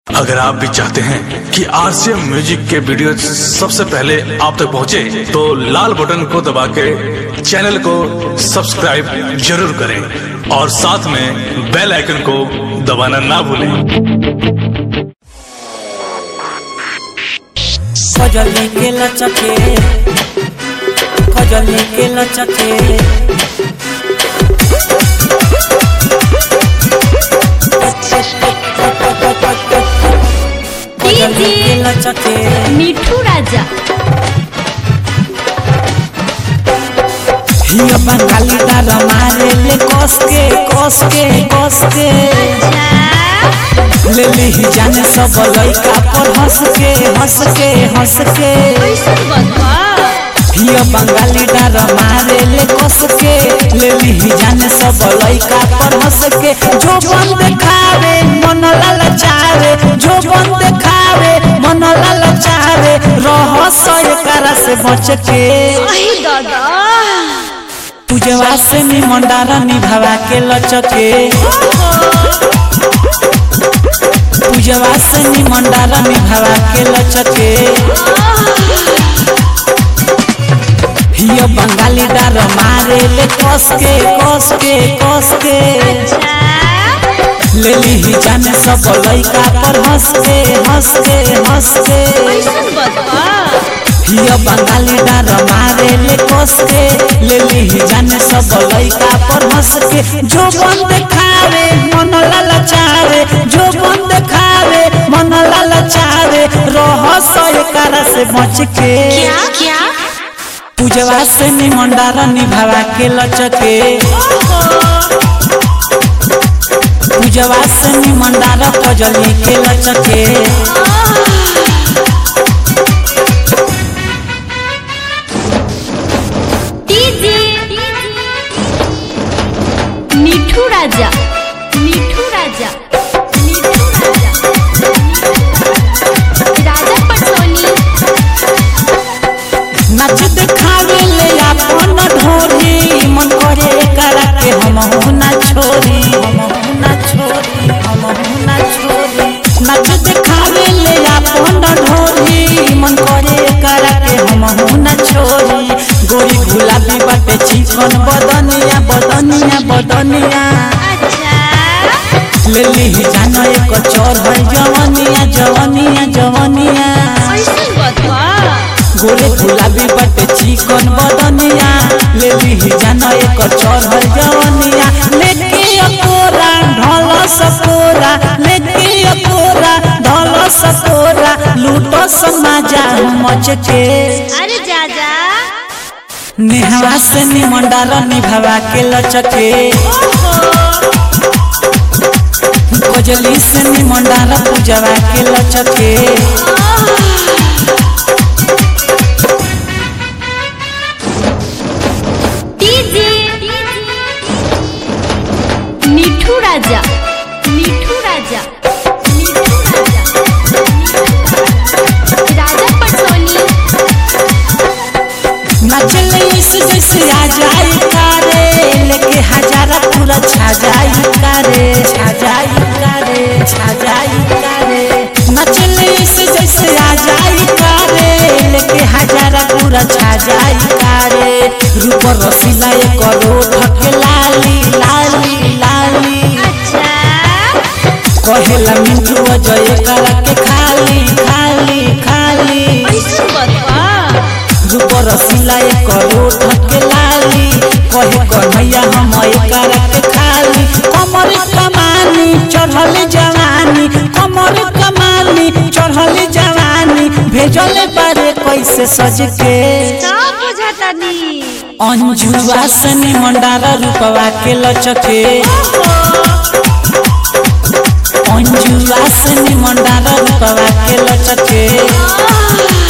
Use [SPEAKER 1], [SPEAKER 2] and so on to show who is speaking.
[SPEAKER 1] अगर आप भी चाहते हैं कि आरसीएम म्यूजिक के वीडियो सबसे पहले आप तक पहुंचे, तो लाल बटन को दबा के चैनल को सब्सक्राइब जरूर करें और साथ में बेल आइकन को दबाना ना भूलें
[SPEAKER 2] खजली के लचके खजली के लचके खजली के लचके
[SPEAKER 3] मिठू राजा
[SPEAKER 2] हिया बंगाली डार मारे ले कस के कस के कस के ले ली जाने सब लइका पर हंस के हंस के हंस के हिया बंगाली डार मारे ले कस के ले ली जाने सब लइका पर हंस के जो बन देखावे मन ललचावे जो बन देखावे मन ललचावे रह सय करा से बच के
[SPEAKER 3] दादा
[SPEAKER 2] पूजवा से निमंडारा निभावा के लचके पूजवा से निमंडारा निभावा के लचके हिया बंगाली डार मारे ले कस के कस के कस के ले ली जाने सब लइका पर हंस के हंस के हंस के हिया बंगाली डार मारे ले कस के ले ली जाने सब लइका पर हंस के जो बन देखावे मन ललचावे जो बन देखावे मन ललचावे रह सय करा से बच के
[SPEAKER 3] क्या
[SPEAKER 2] पूजवा से निमंडारा निभावा के लचके पूजवा से निमंडारा कजली के लचके
[SPEAKER 3] डीजे मिठू राजा मिठू राजा मिठू राजा राजा पटोनी
[SPEAKER 2] नच देखावे ले अपन ढोरी मन करे करा के हम ना छोरी हम ना छोरी हम ना छोरी नच देखावे ले अपन ढोरी मन करे करा के हम ना छोरी गोरी गुलाबी बाटे चिकन बदनिया बदनिया बदनिया
[SPEAKER 3] अच्छा
[SPEAKER 2] ले ली जानो एक चोर है जवनिया जवनिया जवनिया
[SPEAKER 3] ऐसन बतवा
[SPEAKER 2] गोरे गुलाबी बटे चिकन बदनिया ले ली जानो एक चोर है जवनिया लेके अकोरा ढोल सकोरा लेके अकोरा ढोल सकोरा लूटो समाजा मच के
[SPEAKER 3] अरे जाजा
[SPEAKER 2] नेहवा से निमंडारा निभावा के लचके कोजली से निमंडारा पूजवा के लचके
[SPEAKER 3] डीजे मिठू राजा मिठू राजा मिठू राजा राजा पटोनी
[SPEAKER 2] नचले इस जैसे आ जाई कारे लेके हजारा पूरा छा जाई कारे छा जाई कारे छा जाई कारे नचले इस जैसे आ जाई कारे लेके हजारा पूरा छा जाई कारे रूप रसीला एक रोठ के लाली लाली लाली
[SPEAKER 3] अच्छा
[SPEAKER 2] कहेला मिंटू अजय करा के खाली खाली खाली
[SPEAKER 3] ऐसन बतवा
[SPEAKER 2] रूपर सिला एक रोट के लाली कहे कन्हैया हम करा के खाली कमर कमानी चढ़ल जवानी कमर कमानी चढ़ल जवानी भेजल बारे कैसे सज के
[SPEAKER 3] सब बुझातानी
[SPEAKER 2] अंजुआ से निमंडारा रूपवा के लचके अंजुआ से निमंडारा रूपवा के लचके